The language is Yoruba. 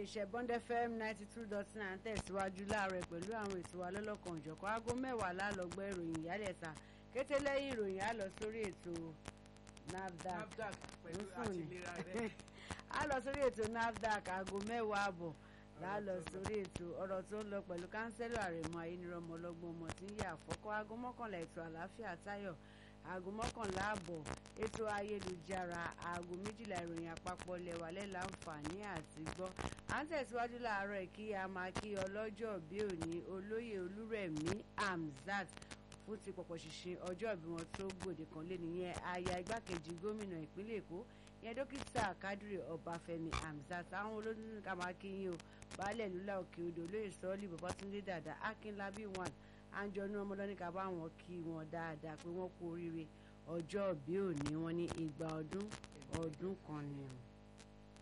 iléeṣẹ́ Bond FM ninety two dot nine tẹ̀síwájú láàárọ̀ pẹ̀lú àwọn ètò wa lọ́lọ́kan òjọ̀kan aago mẹ́wàá lálọ́gbọ́ ìròyìn ìyálẹ̀ta kété lẹ́yìn ìròyìn á lọ sórí ètò NAFDAC NAFDAC pẹ̀lú Fún ni. àtìlera rẹ̀. á lọ sórí ètò NAFDAC aago mẹ́wàá àbọ̀ láà lọ sórí ètò ọ̀rọ̀ tó ń lọ pẹ̀lú kánsẹ́lọ̀ àrẹ̀mọ ayélujára ọlọ́gbọ́n ọmọ tí ń yà àfọ́kọ́ aago mọ́kànlá ètò àlàáfíà táyọ̀ aago mọ́kànlá àbọ̀ ètò ayélujára aago méjìlá ìròyìn àpapọ̀ lẹ́wà lẹ́láǹfààní àti gbọ́ à ń tẹ̀síwájú láàárọ̀ kí a máa kí ọlọ́jọ́ bí òní olóyè olúrẹ̀mí Hamzat fún ti pọ̀pọ̀ ṣìnṣìn ọjọ́ ìbí wọn tó gbòde kan lé nìyẹn aya igbákejì gómìnà ìpínlẹ̀ èkó ìyẹn dókítà kádìrì ọbáfẹ́mi Hamzat àwọn olódún ká máa kí yín o baálẹ̀ lúlá òkè odò olóyè sọ́ọ́lì babatunde dàda akínlábí one àǹjọ̀nú ọmọlọ́ní ká bá wọn kí wọn dáadáa pé wọ́n kú oríire ọjọ́ ìbí òní wọn ní igba ọdún ọdún kan ni o.